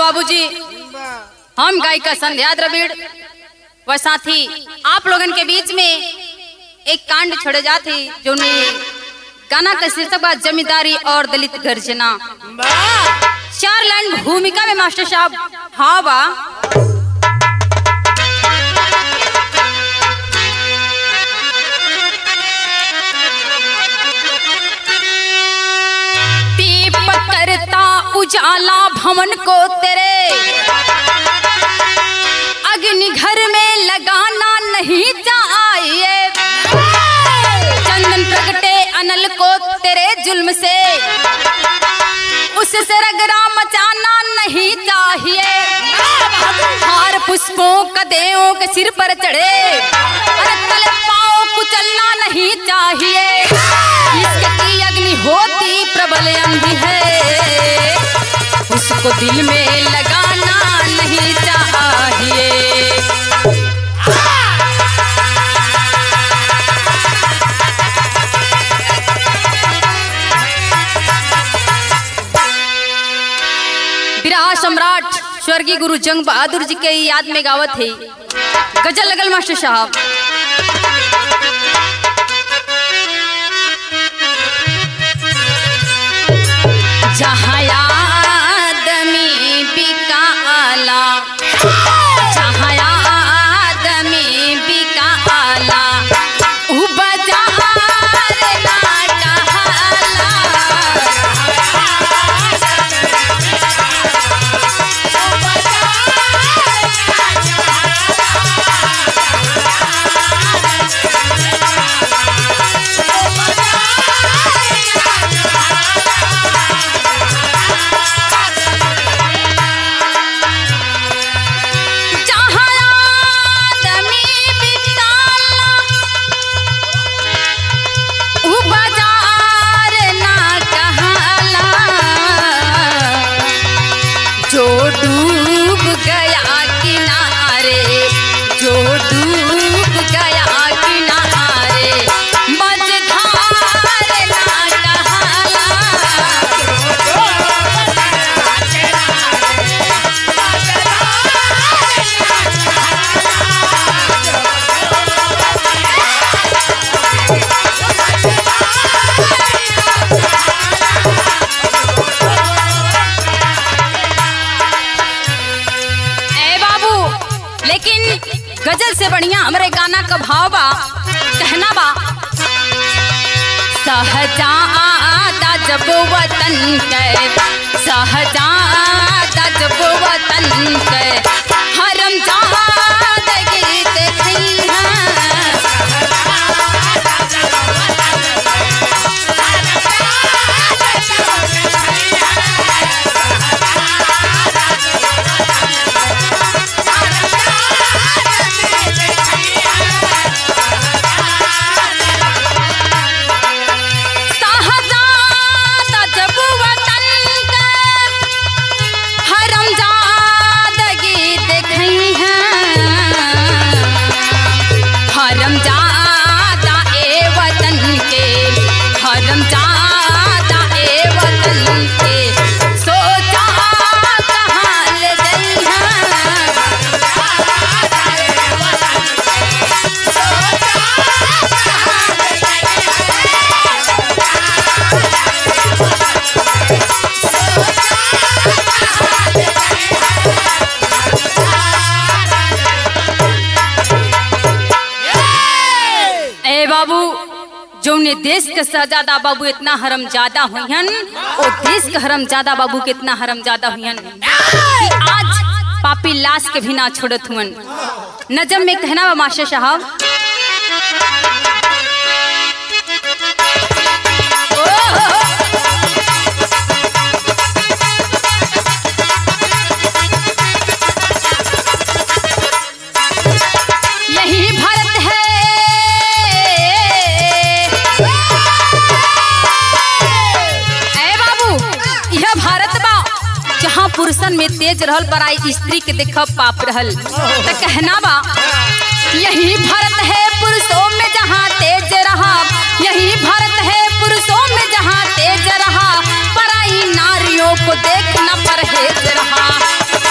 बाबूजी हम गायिका संध्या द्रविड़ व साथी आप लोगन के बीच में एक कांड छोड़े जाते जो ने गाना का शीर्षक बा जमींदारी और दलित गर्जना चार लाइन भूमिका में मास्टर साहब हाँ बा दीप करता उजाला भवन को तेरे अग्नि घर में लगाना नहीं चाहिए चंदन प्रगटे अनल को तेरे जुल्म से उससे रगड़ा मचाना नहीं चाहिए हार पुष्पों कदेओं के सिर पर चढ़े अरे तले पाओ कुचलना नहीं चाहिए इसके की अग्नि होती प्रबल अंधी है उसको दिल में लगाना नहीं चाहिए विराह सम्राट स्वर्गीय गुरु जंग बहादुर जी के याद में गावत है गजल लगल मास्टर साहब जहाँ आदमी बिकाला जहाँ आदमी बिकाला उ बाजार ना कहाला जहाँ आदमी बिकाला, उ बाजार ना कहाला। जो डूब गया किनारे जो डूब गया किनारे मझधार ना कहाला ए बाबू लेकिन गजल से बढ़िया हमरे गाना का भाव बा कहना बा सहजादा जब वतन के सहजादा जब वतन के हरम जादगी देखई है साहजादा जब वतन के हरम जादगी देखई है हरम जादा ए वतन के हरम जादा ए वतन के सोचा कहाँ ले गई है ए बाबू जौने देश के शहजादा बाबू इतना हरम ज्यादा हुईहन ओ देश के हरम ज्यादा बाबू के इतना हरम ज्यादा हुईहन कि आज पापी लाश के भी ना छोड़त हुअन नजम में कहना बा मास्टर साहब यही भारत है ए बाबू यह भारत बा जहाँ पुरुषन में तेज रहल पराई स्त्री के देख पाप रहल त कहना बा यही भारत है पुरुषों में जहाँ तेज रहा यही भारत है पुरुषों में जहाँ तेज रहा पराई नारियों को देखना परहेज रहा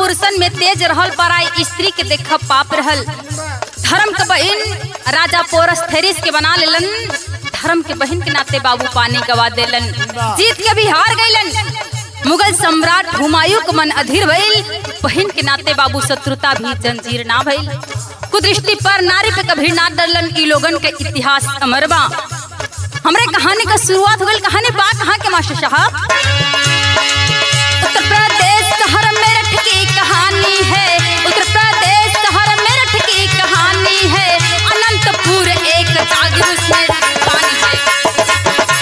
पुरुषन में तेज रहल पराई स्त्री के देख पाप रहल धर्म के बहन राजा पोरस्थेरिस के बना लेलन धर्म के बहन के नाते बाबू पानी गवा देलन जीत के भी हार गईलन मुगल सम्राट हुमायूं के मन अधीर भइल बहन के नाते बाबू शत्रुता भी जंजीर ना भइल कुदृष्टि पर नारी पे कभी ना डरलन ई लोगन के इतिहास अमर बा हमरे कहानी का शुरुआत हो गई कहानी बा कहाँ के मास्टर साहब उत्तर प्रदेश शहर मेरठ की कहानी है उत्तर प्रदेश शहर मेरठ की कहानी है अनंतपुर एक जागीर उसमें पानी है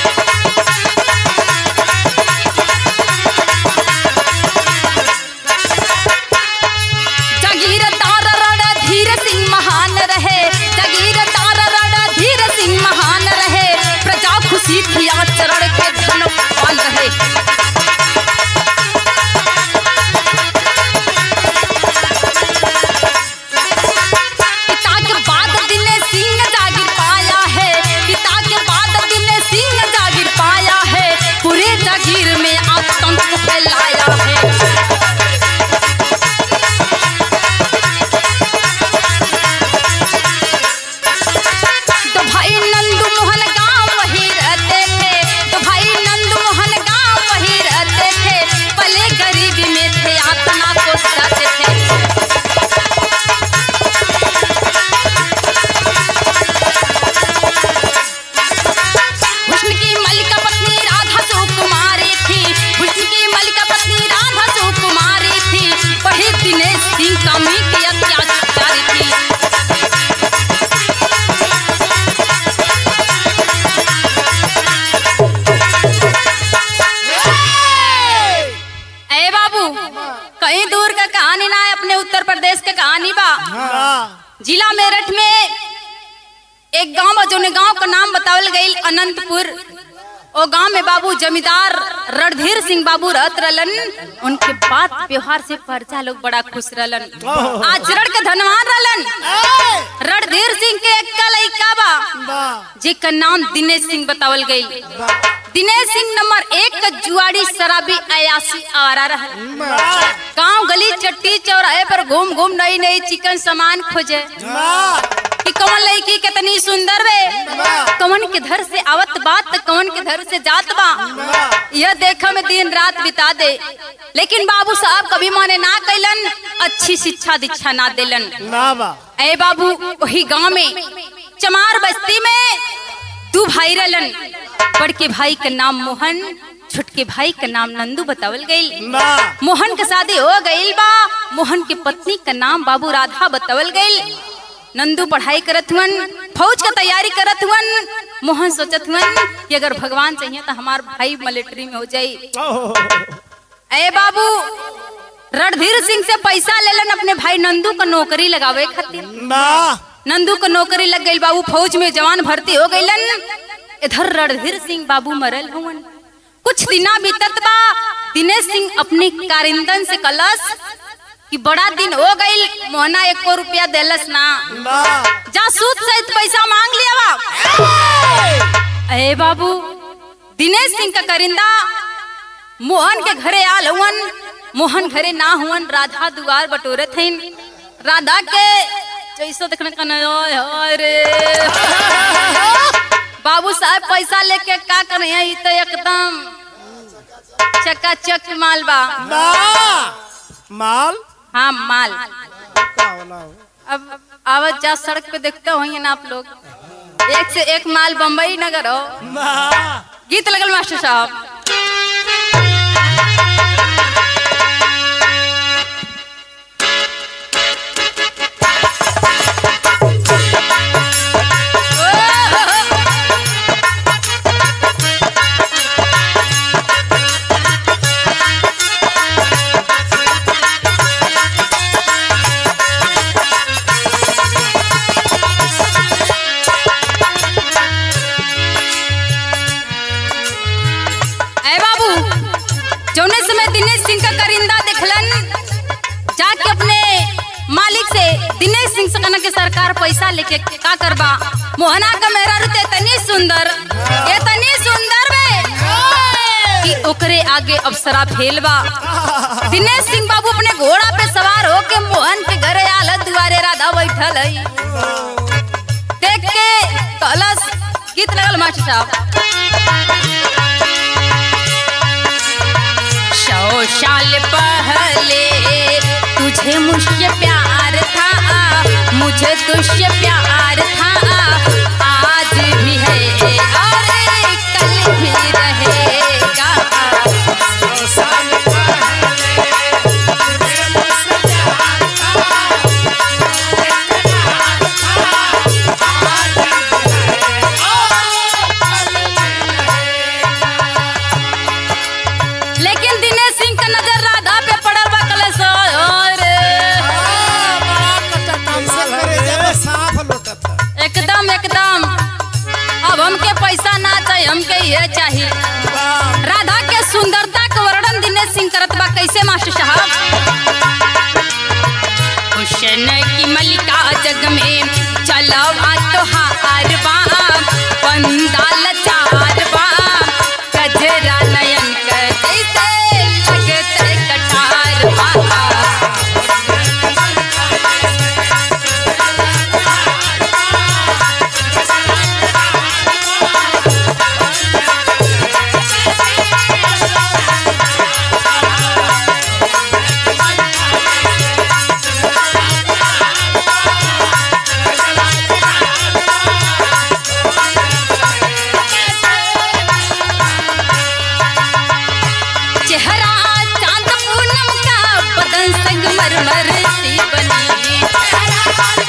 जागीरदार राणा धीर सिंह महान रहे जागीरदार राणा धीर सिंह महान रहे प्रजा खुशी थी आचरण के धनवान रहे पिता के बाद दिने सिंह जागीर पाया है पिता के बाद दिने सिंह जागीर पाया है पूरे जागीर में आतंक फैलाया है तो भाई नंदू मोहन गांव वही रहते थे तो भाई नंदू मोहन गांव वही रहते थे पले गरीबी में थे आत्मा को सताते थे हुस्न की मलिका पत्नी राधा सुकुमारी थी हुस्न की मलिका पत्नी राधा सुकुमारी थी पढ़ी दिनेश सिंह कमी की अत्याचारी थी ए बाबू कहीं दूर का कहानी ना है अपने उत्तर प्रदेश के कहानी बा जिला मेरठ में एक गांव बा जोने गांव का नाम बतावल गई अनंतपुर ओ गांव में बाबू जमींदार रणधीर सिंह बाबू रहत रहलन उनके बात व्यवहार से प्रजा लोग बड़ा खुश रहलन आचरण के धनवान रहलन रणधीर सिंह के एक लइका बा जेकर नाम दिनेश सिंह बतावल गई दिनेश सिंह नंबर एक का जुआड़ी शराबी अयासी आवारा रहल गांव गली चट्टी चौराहे पर घूम घूम नई नई चिकन सामान खोजे कि कौन लड़की कितनी सुंदर बे कौन के घर से आवत बात त कौन के घर से जात बा यह देखा में दिन रात बिता दे लेकिन बाबू साहब कभी माने ना कैलन अच्छी शिक्षा दीक्षा ना देलन ए बाबू वही गांव में चमार बस्ती में दू भाई रहलन बड़के भाई का नाम मोहन छोटके भाई का नाम नंदू बतावल गई मोहन के शादी हो गईल बा मोहन के पत्नी का नाम बाबू राधा बतावल गईल नंदू पढ़ाई करत हुअन फौज का तैयारी करत हुअन मोहन सोचत हुअन कि अगर भगवान चाहिए तो हमार भाई मिलिट्री में हो जाई ए बाबू रणधीर सिंह से पैसा लेलन अपने भाई नंदू का नौकरी लगावे खातिर नंदू का नौकरी लग गई बाबू फौज में जवान भर्ती हो गईलन इधर रणधीर सिंह बाबू मरल हुवन कुछ दिना बीतत बा दिनेश सिंह अपने कारिंदन से कलस कि बड़ा दिन हो गई मोहना एको रुपया देलस ना जा सूद सहित पैसा मांग लिया बा अरे बाबू दिनेश सिंह का करिंदा मोहन के घरे आल हुवन मोहन घरे ना हुवन राधा दुआर बटोरे थे राधा के जैसा देखने का नया है रे बाबू साहब पैसा लेके का करे हैं? ई तो एकदम चकाचक माल बा माल हाँ माल का होला हो? अब आवत जा सड़क पे देखते होंगे ना आप लोग एक से एक माल बम्बई नगर हो ना गीत लगल मास्टर साहब ए बाबू जौने समय दिनेश सिंह का करिंदा देखलन जाके अपने मालिक से दिनेश सिंह से कहना के सरकार पैसा लेके का करबा मोहना का मेरा रुते तनी सुंदर ये तनी सुंदर बे कि ओकरे आगे अप्सरा फेल बा दिनेश सिंह बाबू अपने घोड़ा पे सवार बैठल है देख के कलश गीत लगल मास्टर साहब सौ साल पहले तुझे मुझसे प्यार था मुझे तुझसे प्यार था आज भी है और कल भी रहेगा लेकिन दिनेश सिंह का नजर राधा पे पड़ल बा कलश और एकदम एकदम अब हमके पैसा ना चाहिए हमके ये चाहिए राधा के सुंदरता के वर्णन दिनेश सिंह करत बा कैसे मास्टर साहब हुसन की मलिका जग में चलो आ तो हार बा पंडाल चार बा कजरा नयन के जैसे लगते कटार बा चेहरा चांद पूनम का बदन संगमरमर सी बनी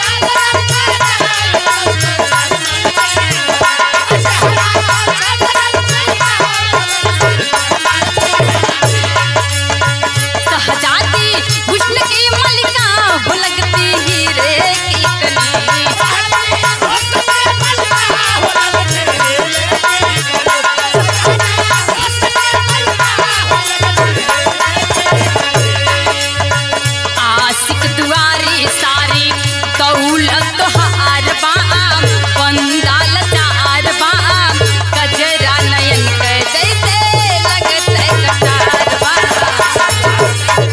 सहजादी हुस्न की मलिका हो लगती हीरे की कली आशिक दुआरी सारी दौलत हार बा पंडाल चार बा कजरा नयन के जैसे लगते कटार बा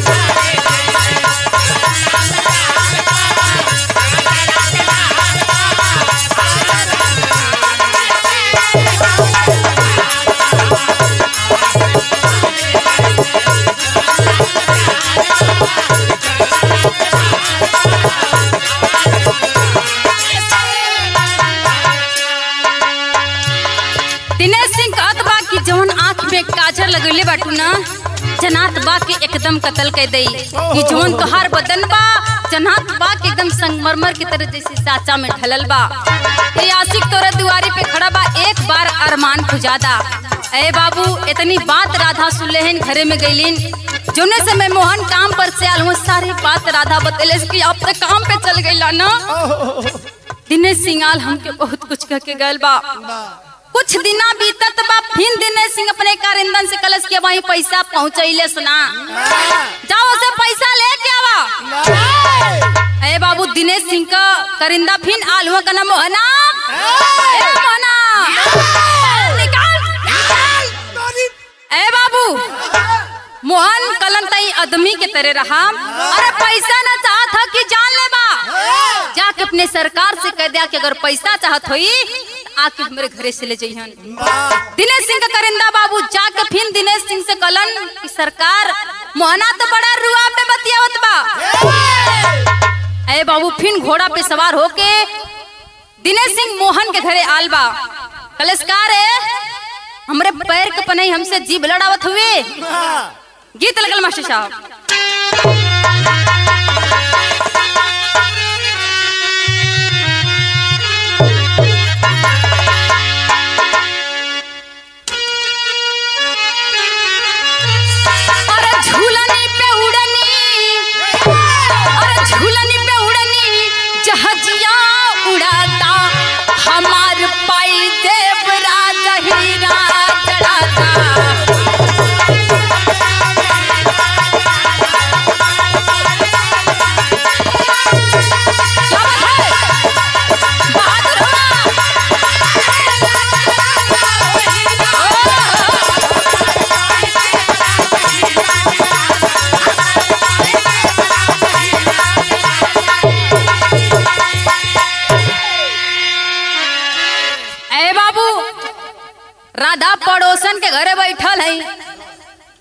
दिनेश सिंह कहत बा कि जवन आंख में काजर लगैले बाटू ना जनात बा के एकदम कत्ल कर दई कि जवन तोहार बदन बा जनात बा के एकदम संगमरमर की तरह जैसे साचा में ढलल बा ये आशिक तोरे दुआरी पे खड़ा बा एक बार अरमान खुजादा ए बाबू इतनी बात राधा सुनलेहन घरे में गईलिन जोने समय मोहन काम पर से आल सारी बात राधा बतेले कि आप तो काम पे चल गईला ना दिनेश सिंह आल हमके बहुत कुछ कह के गल बा कुछ दिना बीतत बा फिर दिनेश सिंह अपने कारिंदन से कलश के वहीं पैसा पहुंचैले सुना जाओ से पैसा लेके आवा ए बाबू दिनेश सिंह का करिंदा फिर आलुआ का नाम मोहना ए मोहना निकाल ए बाबू मोहन कलन तई आदमी के तरह रहा अरे पैसा ना चाहत था कि जान ले बा जाके अपने सरकार से कह दिया कि अगर पैसा चाहत होई तो आके हमारे घरे से ले जइहन दिनेश सिंह का करिंदा बाबू जाके फिर दिनेश सिंह से कलन कि सरकार मोहना तो बड़ा रुआ पे बतियावत बा ए बाबू फिर घोड़ा पे सवार होके दिनेश सिंह मोहन के घरे आल बा कलस्कार है हमरे पैर के पनई हमसे जीभ लड़ावत हुए गीत लगल मास्टर साहब अरे झूलनी पे उड़नी अरे झूलनी पे उड़नी जहाजिया उड़ाता हमार पाई देव राजा हीरा जड़ाता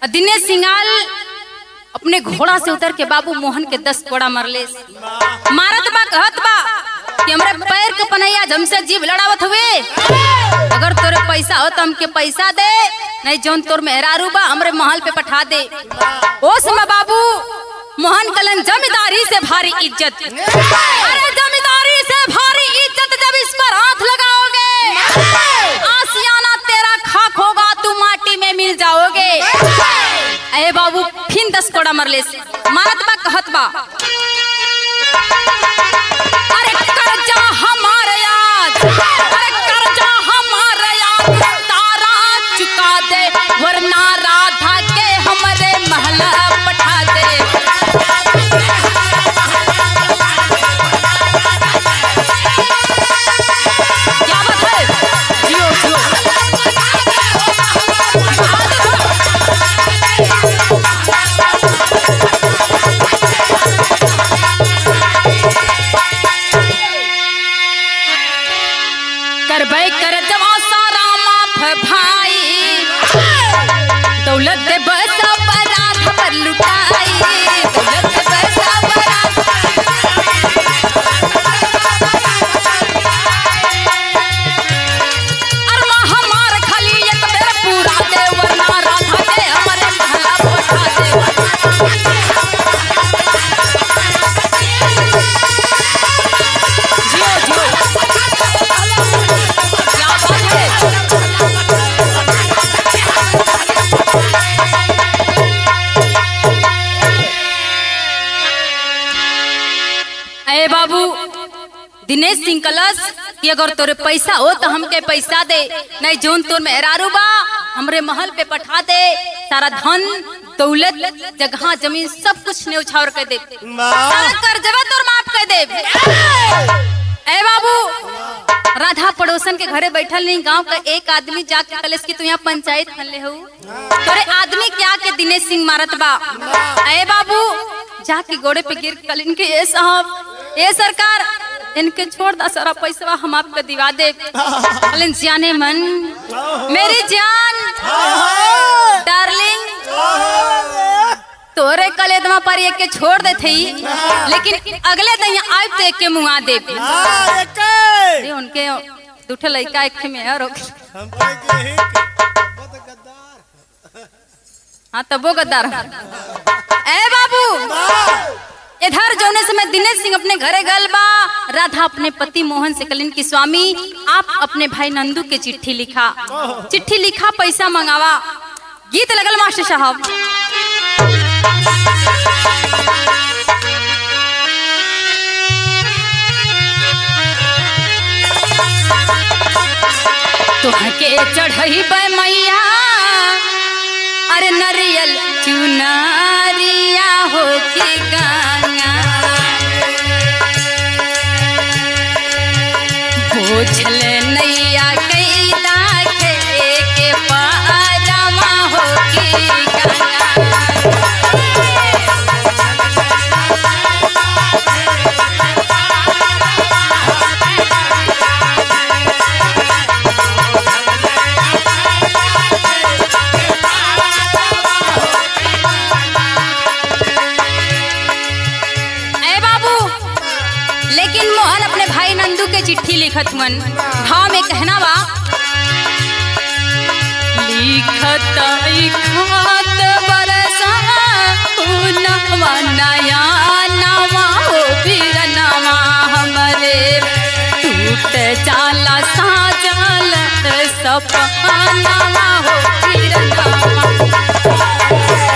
और दिनेश सिंगाल अपने घोड़ा से उतर के बाबू मोहन के दस कोड़ा मरले मारत बा कहत बा कि हमरे पैर के पनैया जमसे जीव लड़ावत हुए अगर तोरे पैसा हो तो हमके पैसा दे नहीं जौन तोर मेहरारू बा हमरे महल पे पठा दे ओ समय बाबू मोहन कलन जमींदारी से भारी इज्जत अरे जमींदारी से भारी इज्जत जब इस पर हाथ लगाओगे आसियाना तेरा खाक होगा तू माटी में मिल जाओगे अरे बाबू फिन दस कोड़ा मरले से मारत बा कहत बा अरे कर्जा हमारे याद अरे कर्जा हमारे याद तारा चुका दे वरना राधा के हमरे महल पठा दे क्या बात है जियो जियो करबै कर जवा सारा माफ भाई दौलत दे बस बरात पर लुटाई दौलत दे बस बरात अरमा हमार खाली एक बेर पूरा दे वरना राधा के हमरे महला पठा दे जियो जियो क्या बात है अरे बाबू दिनेश सिंह कलश कि अगर तोरे पैसा हो तो हमके पैसा दे नहीं जोन तोर मेहरारू बा हमरे महल पे पठा दे सारा धन दौलत जगह जमीन सब कुछ ने उछावर कर दे सारा कर्जवा तोर माफ कर दे ए बाबू राधा पड़ोसन के घरे बैठल नहीं गांव का एक आदमी जाके कलेस की तू यहाँ पंचायत फनले हो तोरे आदमी क्या के दिनेश सिंह मारत बा ए बाबू जाके गोड़े पे गिर कलिन के ए साहब ए सरकार इनके छोड़ दा सारा पैसा हम आपको दिवा दे कलिन जाने मन मेरी जान डार्लिंग तोरे कलेदमा पर एक के छोड़ दे थी लेकिन अगले दिन आब तो एक के मुआ दे अरे उनके दूठे लड़का एक में है रोक हाँ तब वो गद्दार ए बाबू इधर जोने समय दिनेश सिंह अपने घरे गल बा राधा अपने पति मोहन से कलिन की स्वामी आप अपने भाई नंदू के चिट्ठी लिखा चिट्ठी लिखा पैसा मंगावा गीत लगल मास्टर साहब तुहके चढ़ई मैया अरे नरियल चुनरिया हो के गंगा बोझल नैया कैला के के पारमा हो के गंगा ए बाबू लेकिन मोहन अपने भाई नंदू के चिट्ठी लिखत हुअन भाव में कहना बा लिखत लिखत बरसा नवा नया नवा हो फिर नवा हमरे टूट जाला साजल सपनवा हो फिर नवा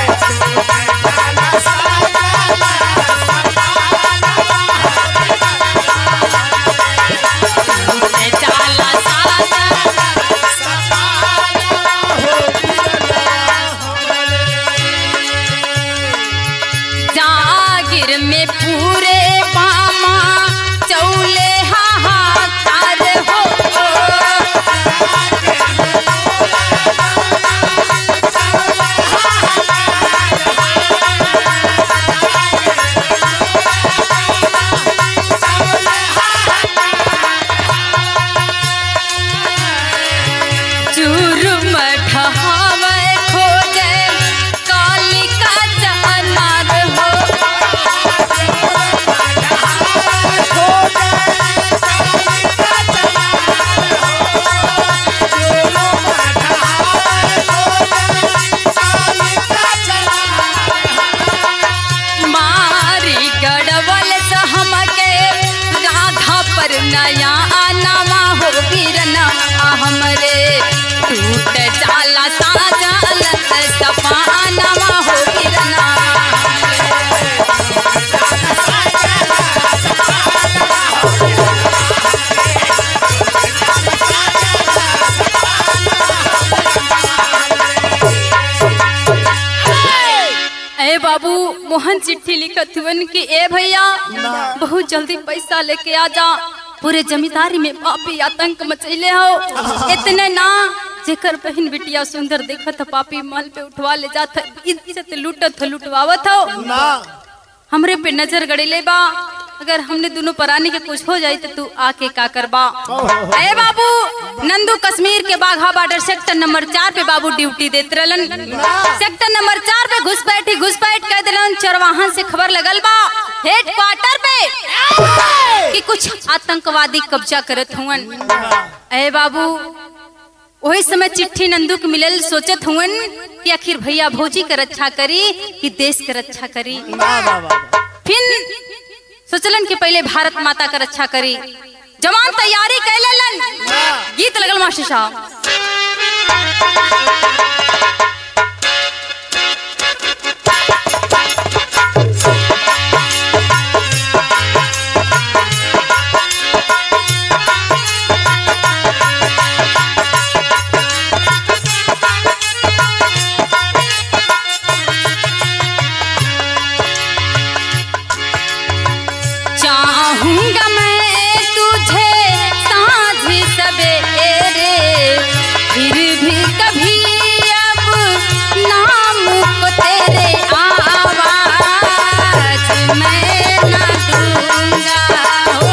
जाला साजल जागिर में पूरे पामा चौले हाहाकार हो चूर मठावे खोजे पर नया आनावा हो वीरना हमरे टूट जाला साजल सपानावा हो वीरना ए बाबू मोहन चिट्ठी लिखत हुवन कि ए भैया बहुत जल्दी पैसा लेके आ जा पूरे जमींदारी में पापी आतंक मचैले हो इतने ना जेकर बहन बिटिया सुंदर देखत ह, पापी माल पे उठवा ले जात ह, इज्जत लूटत ह, लुटवावत हो ना हमरे पे नजर गड़ेले बा अगर हमने दोनों परानी के कुछ हो जाई तो तू आके का करबा ए बाबू नंदू कश्मीर के बाघा बॉर्डर सेक्टर नंबर चार पे बाबू ड्यूटी देत रहलन सेक्टर नंबर चार पे घुसपैठी घुसपैठ कह दिलन चरवाहन से खबर लगल बा हेड क्वार्टर पे कि कुछ आतंकवादी कब्जा करत हुवन ए बाबू वही समय चिट्ठी नंदू के मिलल सोचत हुवन कि आखिर भैया भौजी के रक्षा करी कि देश के रक्षा करी ना बाबा फिर सोचलन कि पहले भारत माता का रक्षा करी जवान तैयारी कैलन गीत लगल मास्टर साहब चाहूंगा मैं तुझे साँझ सवेरे फिर भी कभी अब नाम को तेरे आवाज मैं न दूंगा हो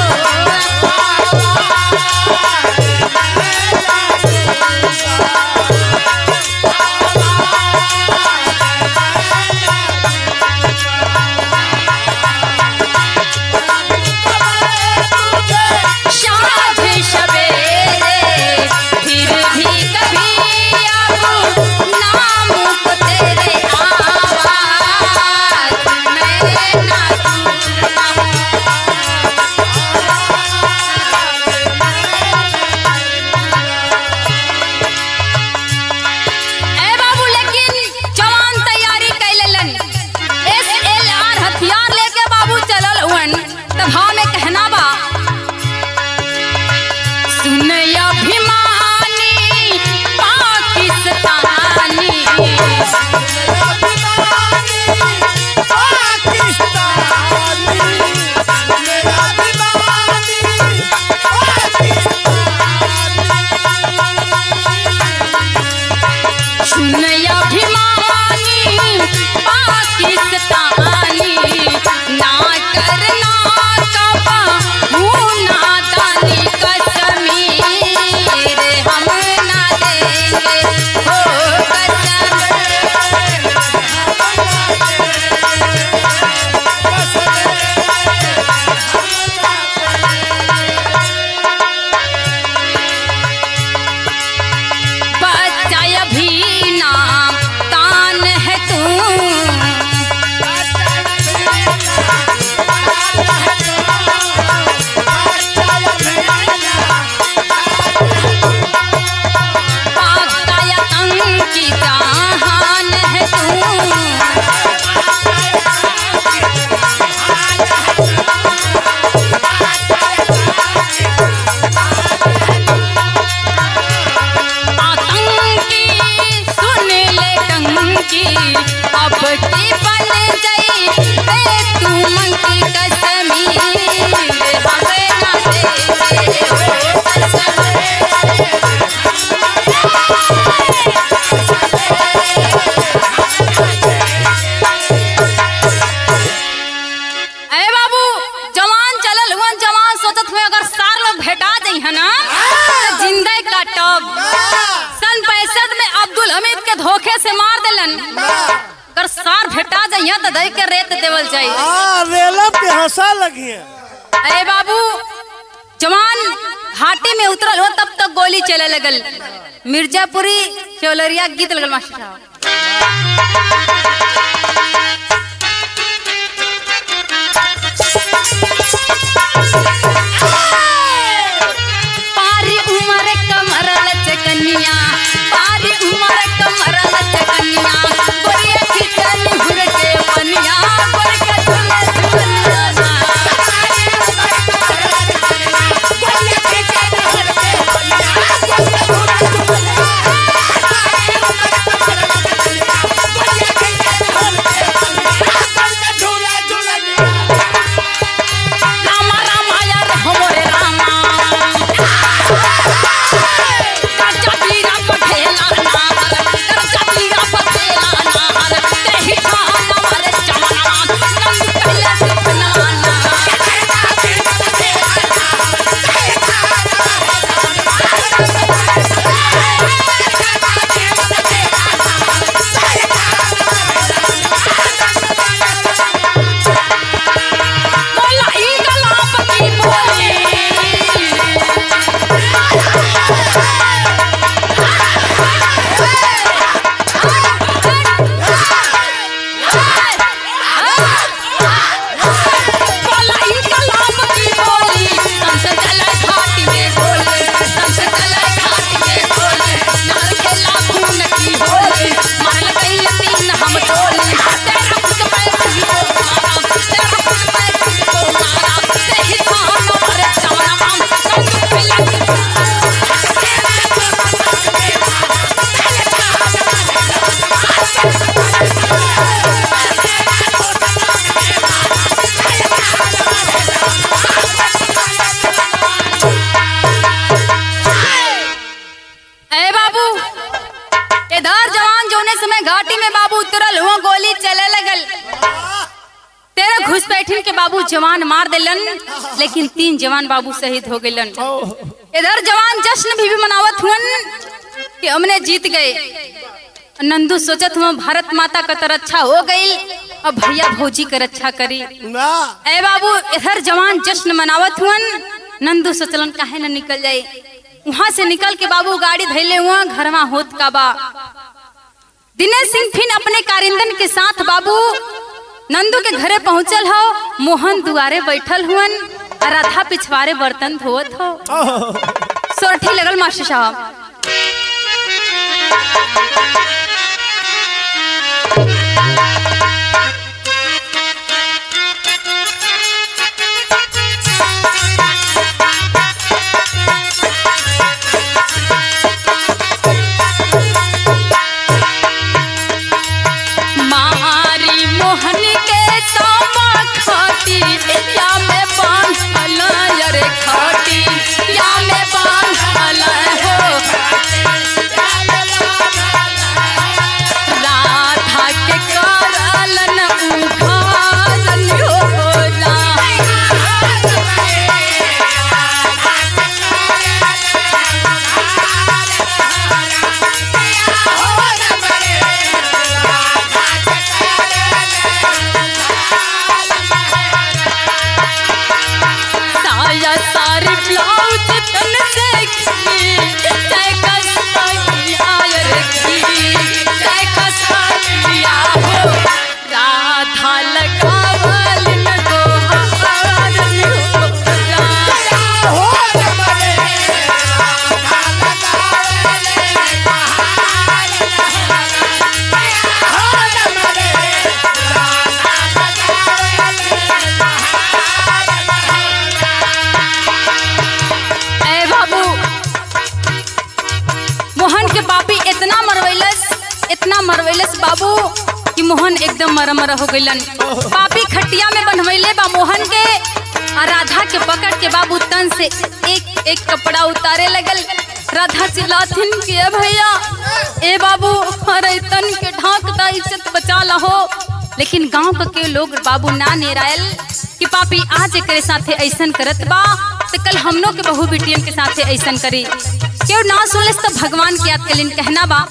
साँझ सवेरे फिर भी कभी अब नाम को तेरे आवाज मैं न दूंगा ए बाबू लेकिन जवान तैयारी कैलन एस एल आर हथियार लेके बाबू चलल हुवन तब हाँ में कहना बा सुन अभिमानी पाकिस्तानी सुन अभिमानी पाकिस्तानी ना करना कबा ना दानी कश्मीर हम ना देंगे हो कसम बच्चा अभी नाम कान है तू पाका आतंकी जहान है तू आतंकी सुन ले टंकी अब की बन गई ए तू मंकी कश्मीर हमें ना दे हो कसम अरे बाबू जवान चलल हुआ जवान सोचत हुए अगर सार लोग भेटा दई है ना तो जिंदे काटब सन पैंसठ में अब्दुल हमीद के धोखे से मार दिलन अगर सार भेटा जाइए तो दई के रेत देवल जाई हाँ रेला पे हंसा लगी है अरे बाबू जवान घाटी में उतरल हो तब तक गोली चले लगल मिर्जापुरी चौलरिया गीत लगल मास्टर साहब घुसपैठिन के बाबू जवान मार देलन लेकिन तीन जवान बाबू शहीद हो गइलन इधर जवान जश्न भी, भी मनावत हुअन कि हमने जीत गए नंदू सोचत हुआ भारत माता का तो रक्षा हो गई अब भैया भौजी का रक्षा करी ना ए बाबू इधर जवान जश्न मनावत हुअन नंदू सोचलन काहे न निकल जाए वहां से निकल के बाबू गाड़ी धैले हुआ घरवा होत का बा दिनेश सिंह फिर अपने कारिंदन के साथ बाबू नंदू के घरे पहुंचल हो मोहन दुआरे बैठल हुअन और राधा पिछवारे बर्तन धोवत हो सोरठी लगल मास्टर साहब मारी मोहन के सामा खाटी या में बांधल रे खाटी या में बांधल हो राधा के करलन उघारन हो साया सारी ब्लाउज तन से खी तय कसैया रखी तय कसैया हो राधा लगावल न गोहार हो राधा ए बाबू मोहन के बापी इतना मरवैलस इतना मरवैलस बाबू कि मोहन एकदम मर मर हो गइलन बापी खटिया में बनवैले बा मोहन के आ राधा के पकड़ के बाबू तन से एक एक कपड़ा उतारे लगल राधा चिल्लाथिन कि ए भैया ए बाबू अरे तन के ढाक दा इज्जत बचा लहो लेकिन गांव के लोग बाबू ना नेरायल कि पापी आज एकरे साथे ऐसन करत बा तो कल हमनों के बहू बिटियन के साथे ऐसन करी क्यों ना सुनलिस तो भगवान के याद कलिन कहना बा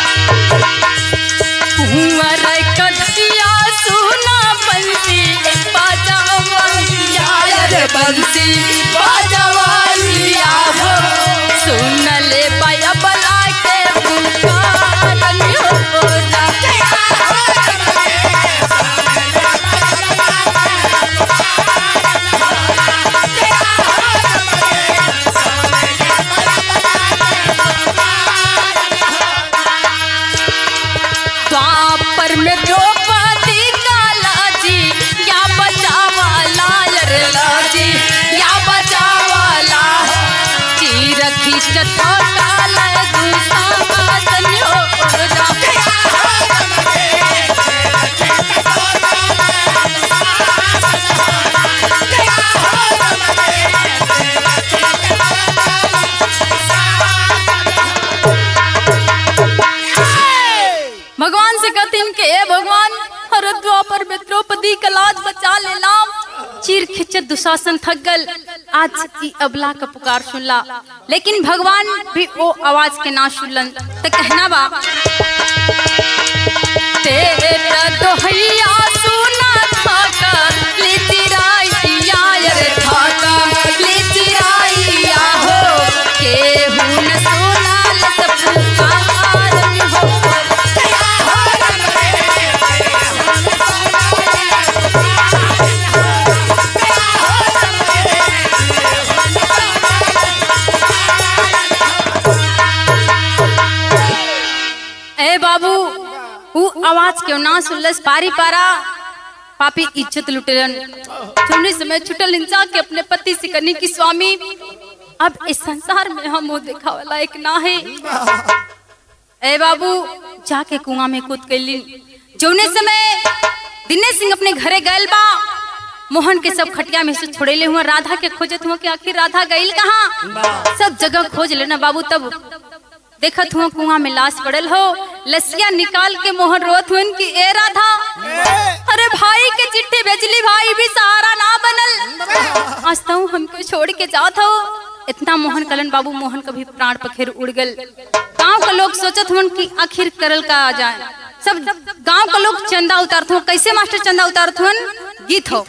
कुंवर कथिया सुना बंसी बाजावलिया रे बंसी बाजावलिया हो सुन ले बाया बला के पुकारन हो द्वापर में द्रौपदी काला जी या बचावा लायर लाजी या बचावा ला जी रखी चथोटा लय दूसा बातन हो भगवान से कहतीन के ए भगवान हर द्वापर में द्रौपदी का लाज बचा ले लाम चीर खिंचत दुशासन थक गल आज की अबला का पुकार सुनला लेकिन भगवान भी वो आवाज के ना सुनलन तो कहना बा तेरा दोहैया सुना थाका ले चिराइया रे थाका ले चिराइया हो केहू न सुना ले सब पुकार हो ए बाबू ऊ आवाज क्यों ना सुनलस पारी पारा पापी इज्जत लुटेलन सुनने समय छुटल इंसान के अपने पति से करने की स्वामी अब इस संसार में हम मुंह देखा वाला एक ना है ए बाबू जाके कुआं में कूद गईली जौने समय दिनेश सिंह अपने घरे गए बा मोहन के सब खटिया में से छोड़ेले हुआ राधा के खोजत हुआ कि आखिर राधा गईल कहाँ सब जगह खोज लेना बाबू तब देखत हुआ कुआं में लाश पड़ल हो लसिया निकाल के मोहन रोत हुन कि ए राधा अरे भाई के चिट्ठी भेजली भाई भी सहारा ना बनल आज तो हमके छोड़ के जात हो इतना मोहन कलन बाबू मोहन कभी प्राण पखेर उड़ गल गांव का लोग सोचत हुन कि आखिर करल का आ जाए सब गांव का लोग चंदा उतारत हो कैसे मास्टर चंदा उतारत हुन गीत हो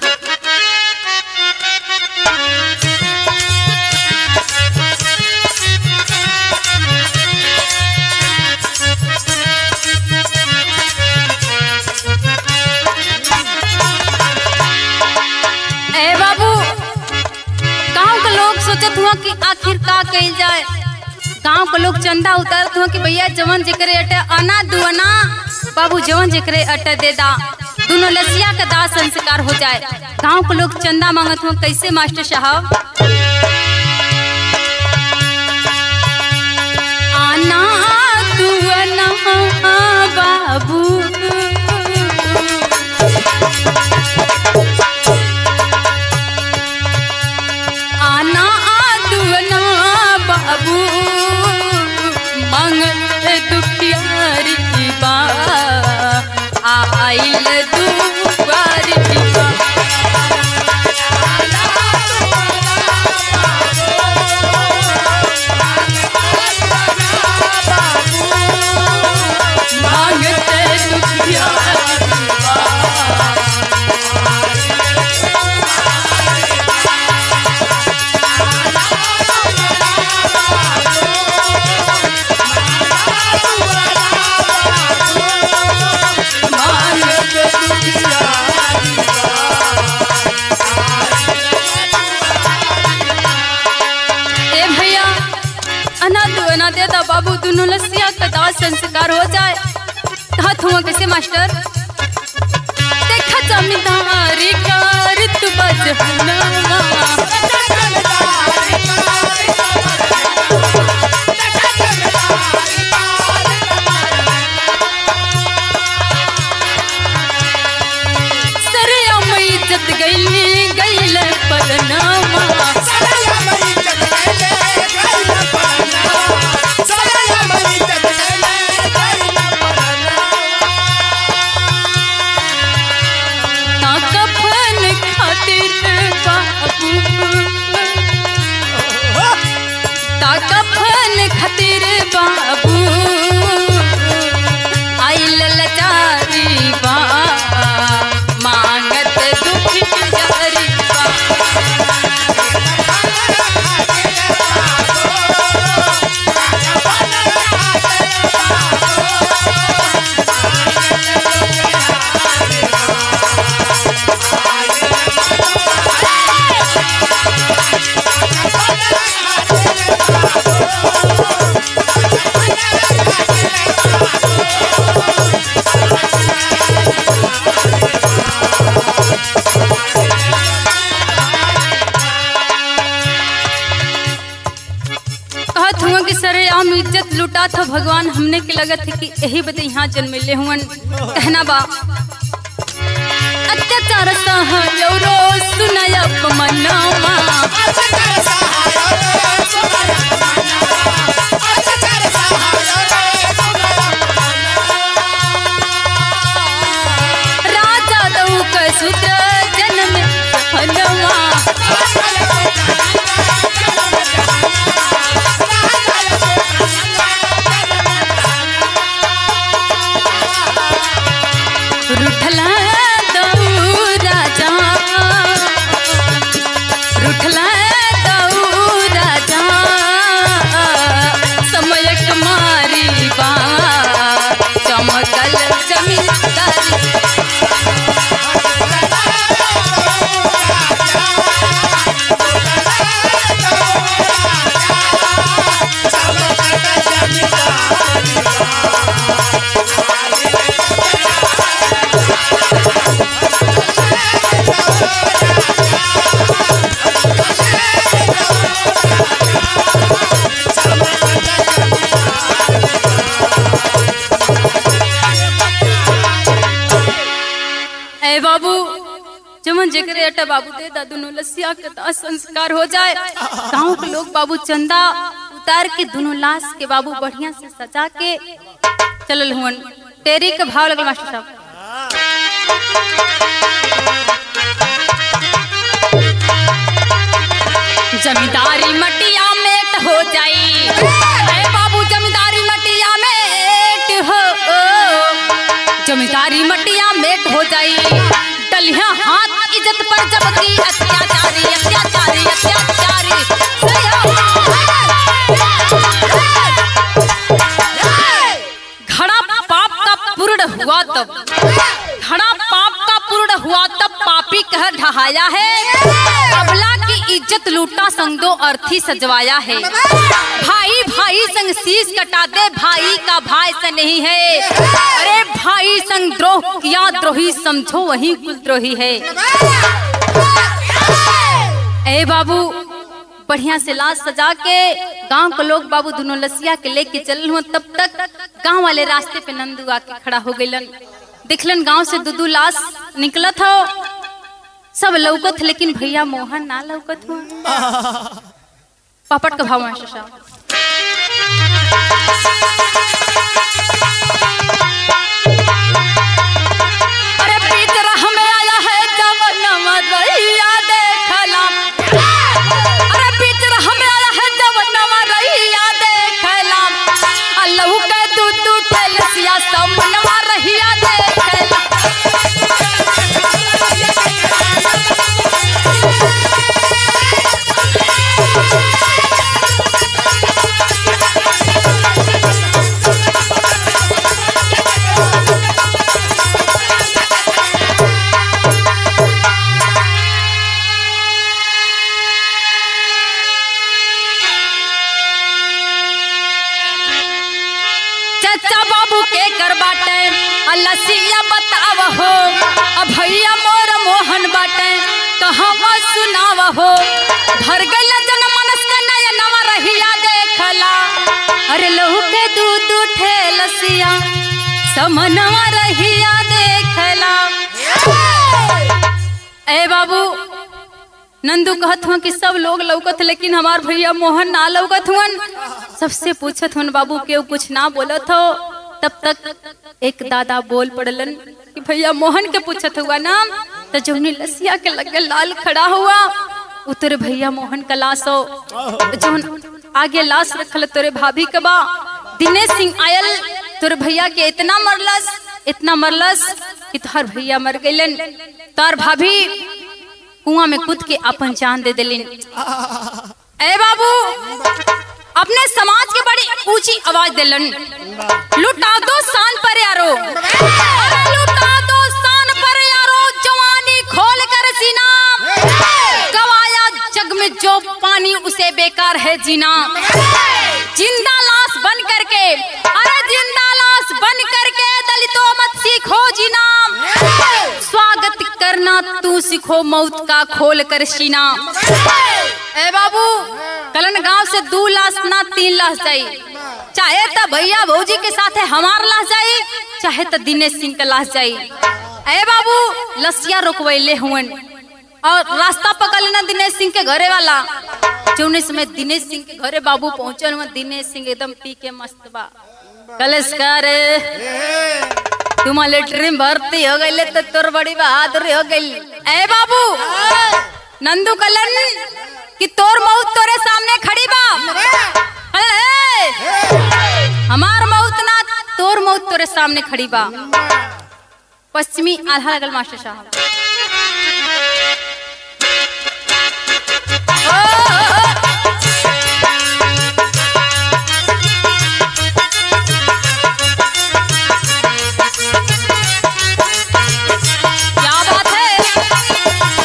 ए बाबू गांव के लोग सोचत हुआ कि आखिर का कइल जाए गांव के लोग चंदा उतारत हुआ कि भैया जवन जेकरे अटे अना दुअना बाबू जवन जेकरे अटे दे दा दोनों लसिया का दाह संस्कार हो जाए गांव के लोग चंदा मांगत हुआ कैसे मास्टर साहब आना दुअना बाबू आना आदुना बाबू मंगल दुखियारी बा आइल दुआरी बा मांगते दुखियारी बा ए भैया अना दो अना दे दा बाबू दोनों लसिया का दाह संस्कार हो जाए हाथ हुआ कैसे मास्टर देखा जमींदारी कार तू बजहना सरे अमई इज्जत गईली गईल परनामा ना कफन खातिर बाबू ता कफन खातिर बाबू आइल लचारी बा मांगत दुखी जारी बा कहत हुआ कि सरे आम इज्जत लुटा था भगवान हमने के लगत है कि यही बदे यहाँ जन्म ले हुआ कहना बा अत्याचार सहलो सुनय अपमनामा राजा दऊ का सूत्र जन्म हनवा रुठला दऊ राजा रुठला दऊ राजा समय कुमारी बा चमकल जमींदारी ए बाबू जमन जेकरे अटा बाबू दे दा दोनों लसिया के दाह संस्कार हो जाए गांव के लोग बाबू चंदा उतार के दोनों लाश के बाबू बढ़िया से सजा के चलल हुन टेरी के भाव लगल मास्टर साहब जमींदारी मटिया मेट हो जाई अरे बाबू जमींदारी मटिया मेट हो जमींदारी मटिया मेट हो जाई डलिया हाथ इज्जत पर जबकि अत्याचारी अत्याचारी अत्याचारी घड़ा पाप का पूर्ण हुआ तब घड़ा पाप का पूर्ण हुआ तब पापी कह ढहाया है अबला की इज्जत लूटा संग दो अर्थी सजवाया है भाई भाई संग शीश कटा दे भाई का भाई से नहीं है अरे भाई संग द्रोह किया द्रोही समझो वही कुलद्रोही है ए बाबू बढ़िया से लाश सजा के गांव के लोग बाबू दोनों लसिया के लेके चल हुआ तब तक गांव वाले रास्ते पे नंदू आके खड़ा हो गइलन दिखलन गांव से दूधू लाश निकलत हो सब लौकत लेकिन भैया मोहन ना लौकत हुआ पापड़ का भाव मास्टर साहब अरे बीच राह में आया है जवनवा रैया देखला अरे बीच राह में आया है जवनवा रैया देखला अल्लाह के तू तू ठेलसिया समनवा रहिया देखला चाचा बाबू के कर बाटे लसिया बताव हो अब भैया मोर मोहन बाटे कहवा सुनाव हो भर गइल जन मनस के नयनवा रहिया देखला अरे लहू के दूध उठे लसिया समनवा रहिया देखला ए बाबू नंदू कहत हुआ कि सब लोग लौकत लेकिन हमार भैया मोहन ना लौकत हुअन सबसे पूछत हुन बाबू के कुछ ना बोलत हो तब तक एक दादा बोल पड़लन कि भैया मोहन के पूछत हुआ ना तो जौनी लसिया के लगे लाल खड़ा हुआ उतरे भैया मोहन का लाश हो जौन आगे लाश रखल तोरे भाभी के बा दिनेश सिंह आयल तोरे भैया के इतना मरलस इतना मरलस कि तोहर भैया मर गइलन तोहर भाभी कुआं में कूद के अपन जान दे दिलिन ए बाबू अपने समाज के बड़ी ऊंची आवाज दिलन लुटा दो शान पर यारो अरे लुटा दो शान पर यारो जवानी खोल कर सीना गवाया जग में जो पानी उसे बेकार है जीना जिंदा लाश बन करके अरे जिंदा लाश बन करके दलितों मत सीखो जीना स्वागत करना तू सीखो मौत का खोल कर सीना ए बाबू कलन गांव से दो लाश ना तीन लाश जाई चाहे तो भैया भौजी के साथ हमार लाश जाई चाहे तो दिनेश सिंह का लाश जाई ए बाबू लसिया रोकवैले हुवन और रास्ता पकड़ लेना दिनेश सिंह के घरे वाला जौने समय दिनेश सिंह के घरे बाबू पहुंचल हुआ दिनेश सिंह एकदम पी के मस्त बा कलेशकार तुम मिलिट्री में भर्ती हो गई तो तोर बड़ी बहादुरी हो गई ए बाबू नंदू कलन कि तोर मौत तोरे सामने खड़ी बा अरे, हमार मौत ना तोर मौत तोरे सामने खड़ी बा पश्चिमी आल्हा लगल मास्टर साहब ओ, ओ, ओ, क्या बात है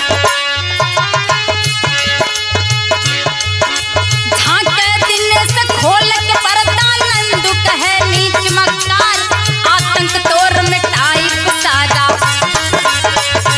झांके दिन से खोल के पर्दा नंदू कहे नीच मक्कार आतंक तोर मिटाई सारा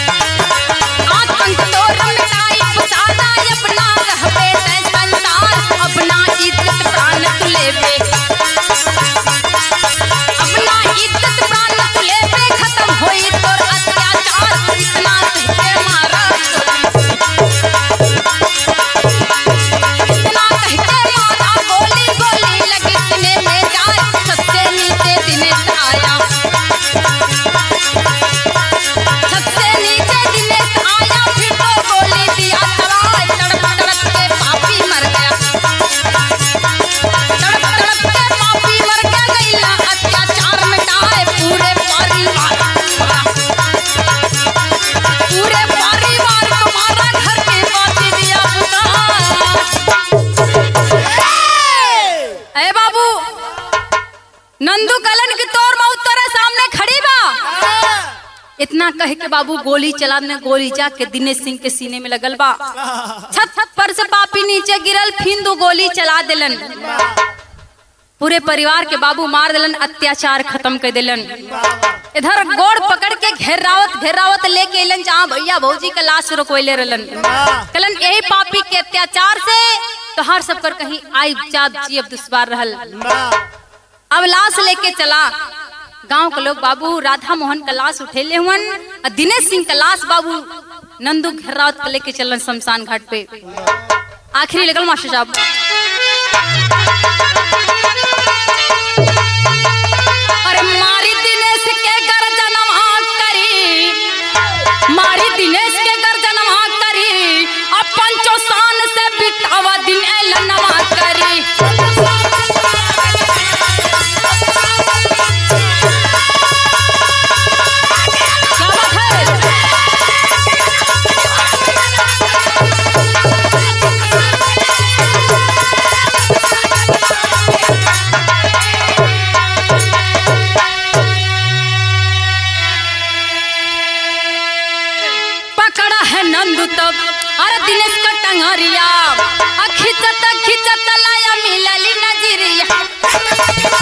कह के बाबू गोली चला ने गोली जा के दिनेश सिंह के सीने में लगल बा छत छत पर से पापी नीचे गिरल फिर दो गोली चला दिलन पूरे परिवार के बाबू मार दिलन अत्याचार खत्म कर दिलन इधर गोड़ पकड़ के घेरावत घेरावत लेके अलन जहाँ भैया भौजी का लाश रोकवैले रहलन कलन यही पापी के अत्याचार से तो हर सब कर कहीं आई जात जी अब दुश्वार रहल अब लाश लेके चला गांव के लोग बाबू राधा मोहन का लाश उठेले हुवन और दिनेश सिंह का लाश बाबू नंदू घेरावत के लेके चलन शमशान घाट पे आखिरी लगल मास्टर साहब अरे मारी दिनेश के गर्जनवा करी मारी दिनेश के गर्जनवा करी अब पंचो शान से बितावा दिन एलनवा करी क्या बात है पकड़ा है नंदू तब अरे दिनेश का टंगरिया आ खिंचत खिंचत लाया मिलली नजरिया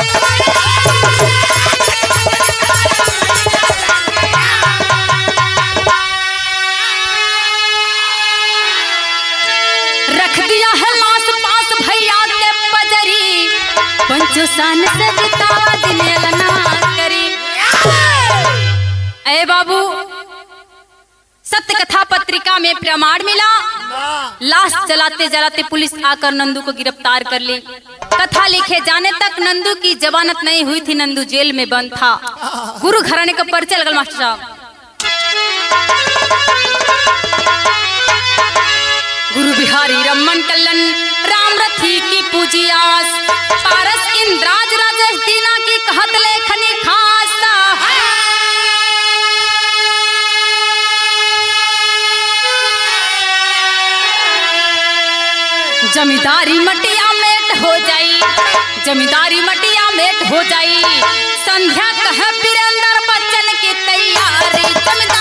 रख दिया है लाश पास भैया के बजरी पंचोसान से बितावा दिने लना करी ए बाबू सत्य कथा पत्रिका में प्रमाण मिला लाश जलाते जलाते पुलिस आकर नंदू को गिरफ्तार कर ली कथा लिखे जाने तक नंदू की जमानत नहीं हुई थी नंदू जेल में बंद था गुरु घराने का परिचय लगल मास्टर साहब गुरु बिहारी रमन कल्लन राम रथी की पूजियास पारस इंद्राज राजेश दीना की कहत लेखनी खास जमींदारी मटिया मेट हो जाई जमींदारी मटिया मेट हो जाई संध्या कह वीरेंद्र बच्चन की तैयारी जमींदारी